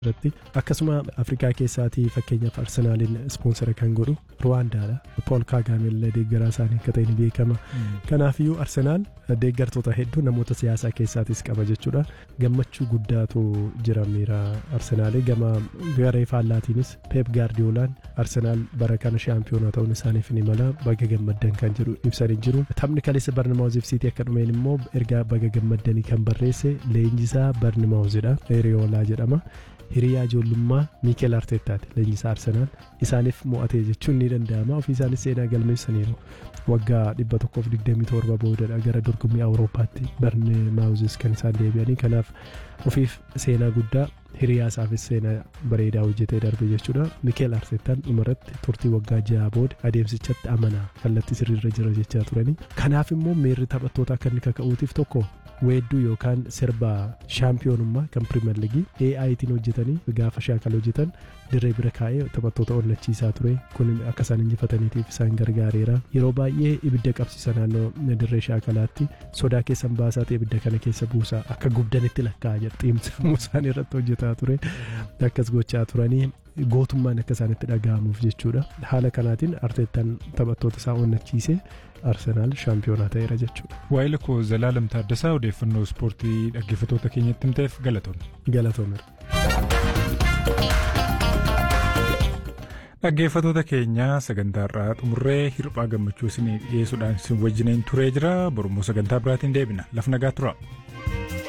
irratti akkasuma afrikaa keessaatii fakkeenyaaf arsenaaliin ispoonsara kan godhu ruwaandaadha pool kaagaamillee deeggaraa isaanii akka ta'e ni beekama kanaafiyyuu arsenaal deeggartoota hedduu namoota siyaasaa keessaatis qaba jechuudha gammachuu guddaatu jira miira arsenaalii gama garee faallaatiinis peep gaardiyoolaan arsenaal bara kana shaampiyoonaa ta'uun isaaniif ni mala baga gammaddan kan jedhu ibsanii jiru taphni kaleessa barnamaawuziif siitii akka dhumeen immoo ergaa baga gammaddanii kan barreesse leenjisaa barnamaawuzidha hiriyoolaa jedhama. hiriyaa ijoollummaa miikeel arteettaati leenjisaa arsenaal isaaniif mo'ate jechuun ni danda'ama ofii isaanis seenaa galmeessaniiru waggaa 127 boodadha gara dorgommii awurooppaatti barni maawuzis kan isaan deebi'anii kanaaf ofiif seenaa guddaa hiriyaa isaafis seenaa bareedaa hojjetee darbe jechuudha miikeel arteettaan dhumarratti turtii waggaa ja'a booda adeemsichatti amanaa kallattii sirriirra jira jechaa turanii kanaaf immoo miirri taphattoota akka inni kaka'uutiif tokko weedduu yookaan sirba shaampiyoonummaa kan pirimeer liigii AItiin hojjetanii gaafa shaakala hojjetan dirree bira kaa'ee taphattoota onnachiisaa ture kun akka isaan injifataniitiif isaan gargaareera yeroo baay'ee ibidda qabsiisa naannoo dirree shaakalaatti sodaa keessan baasaa ta'e ibidda kana keessa buusaa akka gubdanitti lakkaa'a jedha xiimsifamuu isaanii irratti hojjetaa ture akkas gochaa turanii gootummaan akka isaanitti dhaga'amuuf jechuudha haala kanaatiin arteettaan taphattoota isaa onnachiisee arsenaal shaampiyoonaa ta'eera jechuudha. Waa'ee lakkoo Zalaalam Taaddasaa odeeffannoo ispoortii dhaggeeffattoota keenyatti himteef galatoomne. Galatoomeera. Dhaggeeffattoota keenya sagantaa irraa xumurree hirphaa gammachuu isin dhiyeessuudhaan isin wajjiniin turee jira borummoo sagantaa biraatiin deebina laf nagaa tura.